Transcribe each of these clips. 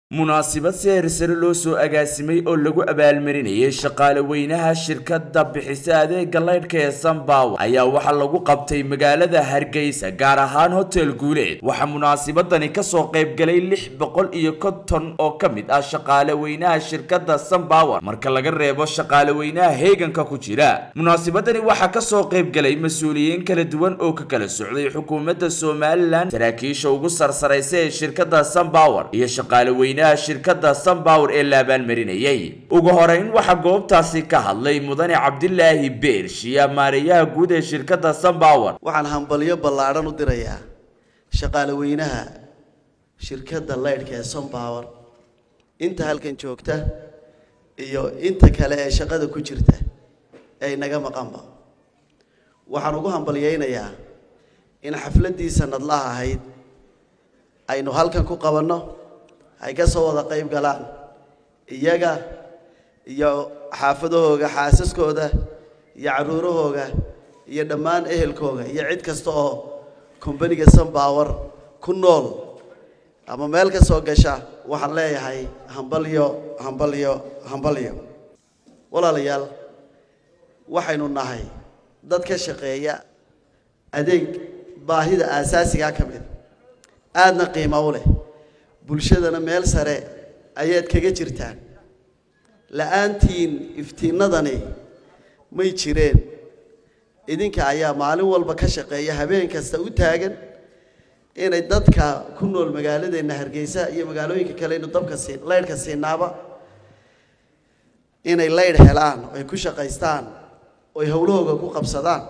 munaasabad si heersare loo soo agaasimay oo lagu abaalmarinayay shaqaale weynaha shirkadda bixisa adeega laydhka ee sanbawer ayaa waxaa lagu qabtay magaalada hargeysa gaar ahaan hotel guuleed waxaa munaasabadani kasoo qaybgalay lix boqol iyo konton oo ka mid ah shaqaale weynaha shirkadda sanbawer marka laga reebo shaqaale weynaha heeganka ku jira munaasabadani waxaa kasoo qaybgalay mas-uuliyiin kala duwan oo ka kala socday xukuumadda somalilan saraakiisha ugu sarsaraysa ee shirkadda sanbawer iyo shaqaale weynaha shirkadda sanbawer ee la abaalmarinayay ugu horeyn waxaa goobtaasi ka hadlay mudane cabdilaahi beershiya maareeyaha guud ee shirkadda sanbawer waxaan hambalyo ballaadhan u dirayaa shaqaale weynaha shirkadda laydhka ee sunpower inta halkan joogta iyo inta kale ee shaqada ku jirta ee inaga maqanba waxaan ugu hambalyaynayaa in xafladdii sanadlaha ahayd aynu halkan ku qabanno ay ka soo wada qayb galaan iyaga iyo xaafadahooga xaasaskooda iyo carruurahooga iyo dhammaan ehelkooga iyo cid kasta oo kombaniga sunpower ku nool ama meel ka soo gasha waxaan leeyahay hambalyo hambalyo hambalyo walaalayaal waxaynu nahay dad ka shaqeeya adeeg baahida aasaasigaa ka mid aadna qiimo u leh bulshadana meel sare ayaad kaga jirtaan la-aantiin iftiinadani may jireen idinka ayaa maalin walba ka shaqeeya habeen kasta u taagan inay dadka ku nool magaaladeenna hargeysa iyo magaalooyinka kale inu dabka siin laydhka siinaaba inay laydh helaan oo ay ku shaqaystaan oo ay howlahooga ku qabsadaan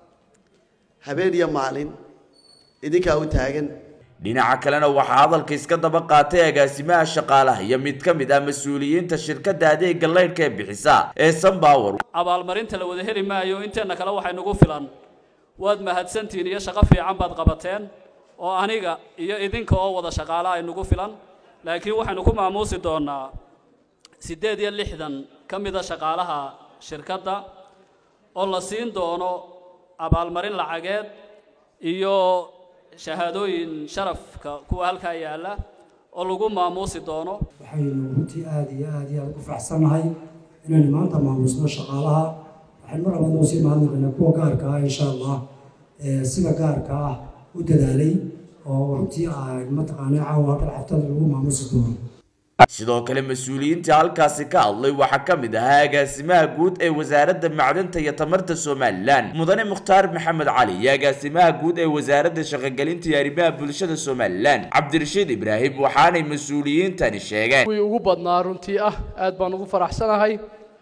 habeen iyo maalin idinkaa u taagan dhinaca kalena waxaa hadalka iska daba qaatay agaasimaha shaqaalaha iyo mid ka mid ah mas-uuliyiinta shirkadda adeega laydhka ee bixisa ee sanbawer abaalmarinta la wada heli maayo inteenna kale waxay nagu filan waad mahadsantihiin iyo shaqo fiican baad qabateen oo aniga iyo idinka oo wada shaqaala ay nagu filan laakiin waxaynu ku maamuusi doonaa siddeed iyo lixdan ka mida shaqaalaha shirkadda oo la siin doono abaalmarin lacageed iyo shahaadooyin sharafka kuwa halkaa yaalla oo lagu maamuusi doono waxaynu runtii aada iyo aada iyo aada ugu faraxsannahay inaynu maanta maamuusno shaqaalaha waxaynu mar labaad noo sii mahadnaqaynaa kuwa gaarka ah insha allah sida gaarka ah u dadaalay oo runtii mataqaanaa caawa halkan xaftada lagu maamuusi doono sidoo kale mas-uuliyiinta halkaasi ka hadlay waxaa ka mid ahaa agaasimaha guud ee wasaaradda macdanta iyo tamarta somalilan mudane mukhtaar maxamed cali iyo agaasimaha guud ee wasaaradda shaqogelinta iyo arrimaha bulshada somalilan cabdirashiid ibraahim waxaanay mas-uuliyiintani sheegeen kuwii ugu badnaa runtii ah aad baan ugu faraxsanahay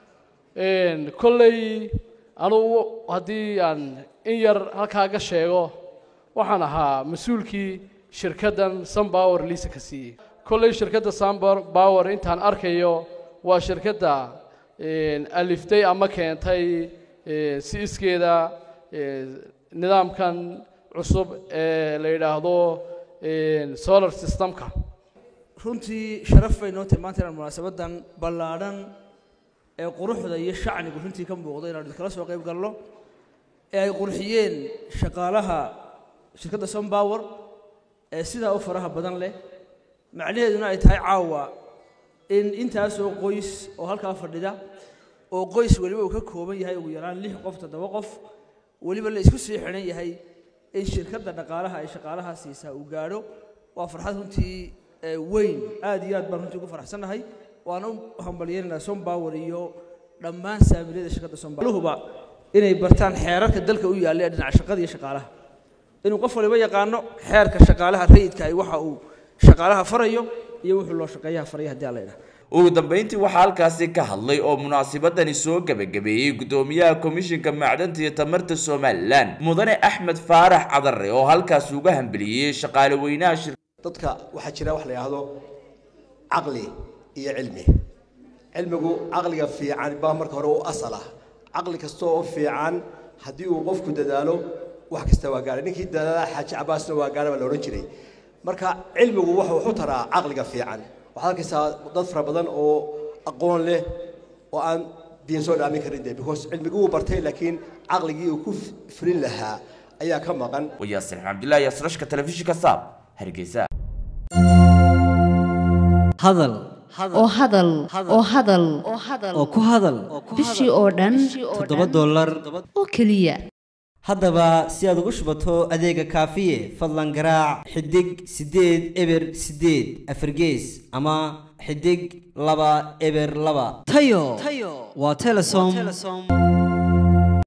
kolley anugu haddii aan in yar halkaaga sheego waxaan ahaa mas-uulkii shirkaddan sunpower liisa ka siiyey kolley shirkadda sunpower intaan arkayo waa shirkadda aliftay ama keentay si iskeeda nidaamkan cusub ee la yidhaahdo solar systemka runtii sharaf bay noo tahay maanta inaan munaasabadan ballaadhan ee quruxda iyo shacnigu runtii ka muuqdo inaan idinkala soo qayb galno ee ay qurxiyeen shaqaalaha shirkadda sunpower ee sidaa u faraha badan leh macnaheeduna ay tahay caawa in intaasoo qoys oo halkaa fadhida oo qoys weliba uu ka kooban yahay ugu yaraan lix qof toddoba qof weliba la isku sii xidhan yahay in shirkadda dhaqaalaha ay shaqaalaha siisaa uu gaadho waa farxad runtii weyn aad iyo aad baan runtii ugu faraxsannahay waana u hambalyaynaynaa sompower iyo dhammaan saamiliyada shirkadda sompowerluhuba inay bartaan xeerarka dalka u yaalla ee dhinaca shaqada iyo shaqaalaha inuu qof waliba yaqaano xeerka shaqaalaha rayidka ay waxa uu shaqaalaha farayo iyo wuxuu loo shaqeeyaha faraya haddii alla yidhaha ugu dambeyntii waxaa halkaasi ka hadlay oo munaasabadani soo gebagabeeyey guddoomiyaha komishinka macdanta iyo tamarta somalilan mudane axmed faarax cadare oo halkaasi uga hambeliyey shaqaale weynaha shir dadka waxaa jira wax la yidhaahdo caqli iyo cilmi cilmigu caqliga fiican baa marka hore u asal ah caqli kasta oo fiican haddii uu qofku dadaalo wax kasta waa gaara ninkii dadaala xaaji cabaasna waa gaara baa la odhan jiray marka cilmigu wuxuu wuxuu taraa caqliga fiican waxaad arkaysaa dad fara badan oo aqoon leh oo aan diin soo dhaamin karin de because cilmigii wuu bartay laakiin caqligii uu ku fulin lahaa ayaa ka maqan wayaasir xamdullahi asrashka telefishinka saab hargeysa hadal oo hadal oo hadal oo ku hadal bishii oo dhan toddoba dollar oo keliya haddaba si aad ugu shubato adeega kaafiye fadlan garaac xidig siddeed eber siddeed afargees ama xidig laba eber laba tayo waa telesom